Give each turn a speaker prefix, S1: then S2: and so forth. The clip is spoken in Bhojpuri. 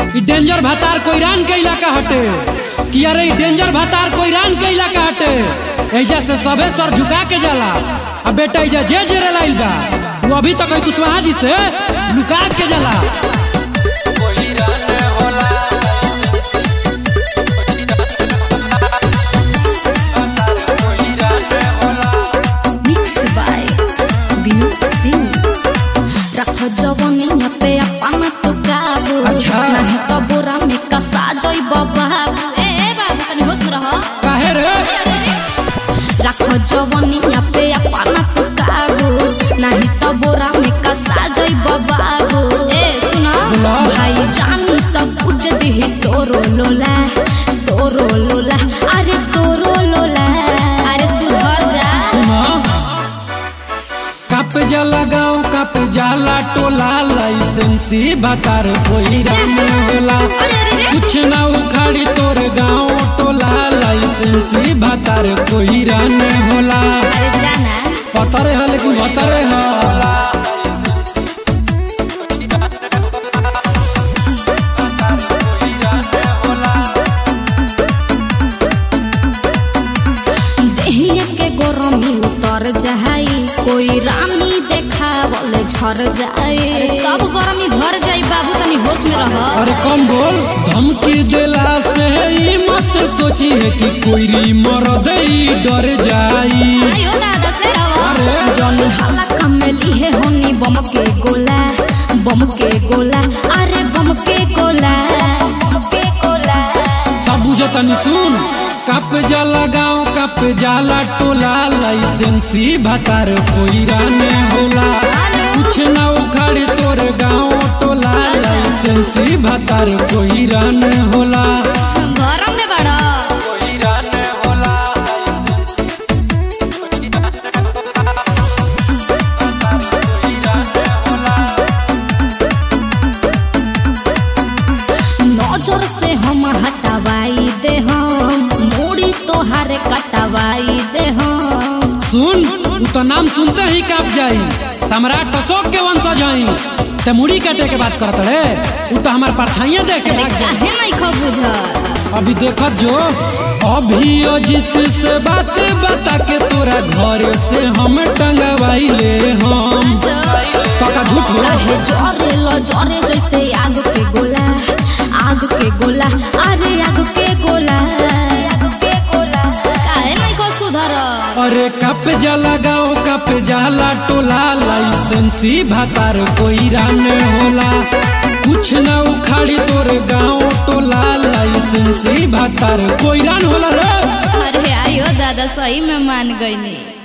S1: ई डेंजर भातार कोईरान के इलाका हटे कि अरे ई डेंजर भातार कोईरान के इलाका हटे एजा से सबे सर झुका के जाला अब बेटा एजा जे जे लाइल बा वो अभी तक है कुशवाहा जी से लुका के जाला
S2: Mix by Vinod Singh. रख जवनिया पे अपन तो काबू
S1: अच्छा।
S2: नहीं तो बोरा में कसा जई बाबू ए ए बाबू तनी होश में रह
S1: काहे रे
S2: रख जवनिया पे अपन तो काबू नहीं तो बोरा में कसा जई बाबू ए सुना
S1: बोला।
S2: भाई जानी तो पूछ दी तोरो लोला तोरो लोला अरे तोरो लोला अरे सुधर जा
S1: सुना कप जाला गाँव कप जाला टोला लाइसेंसी भातार कोईरान होला
S2: अरे अरे अरे
S1: कुछ ना उखाड़ी तोर गाँव टोला लाइसेंसी भातार कोईरान होला
S2: अरे जाना
S1: पतरे है लेकिन भतरे है
S2: देहिया के गरमी उतर जाई कोई रानी देखावल झर जाए सब गरमी झर जाई बाबू तनी होश में रह
S1: अरे कम बोल धमकी देला से ही मत सोची है कि कोई मरद ही डर जाई
S2: आयो दादा से
S1: अरे।
S2: जॉनी हाला कमली है होनी बम के गोला बम के गोला अरे बम के गोला बम के गोला
S1: सब बुझतनी सुन कप जाला गाँव कप जाला टोला लाइसेंसी भातार कोईरान होला कुछ ना उखाड़ी तोर गाँव टोला लाइसेंसी भातार कोईरान होला
S2: गरम में बड़ा
S1: कोईरान होला
S2: नजर से हम हटवाई दे हम मूड़ी तोहारे कटवाई दे हम
S1: सुन उ तो नाम सुनते ही काप जाई सम्राट अशोक के वंशज हई ते मुड़ी काटे के बात करत रे उ तो हमार परछाइयां देख के
S2: अरे
S1: भाग जाई
S2: काहे नहीं खो बुझ
S1: अभी देखत जो अभी अजित से बात बता के तोरा घर से हम टंगवाई ले हम तो का झूठ हो
S2: काहे जरे लो जरे जैसे आग के गोला आग के गोला अरे आग के गोला आग के गोला काहे नहीं खो सुधर
S1: अरे कप जाला गाँव कप जाला टोला लाइसेंसी भातार कोई रान होला कुछ ना उखाड़ी तोर गाँव टोला लाइसेंसी भातार कोई रान होला रे
S2: अरे आयो दादा सही में मान गई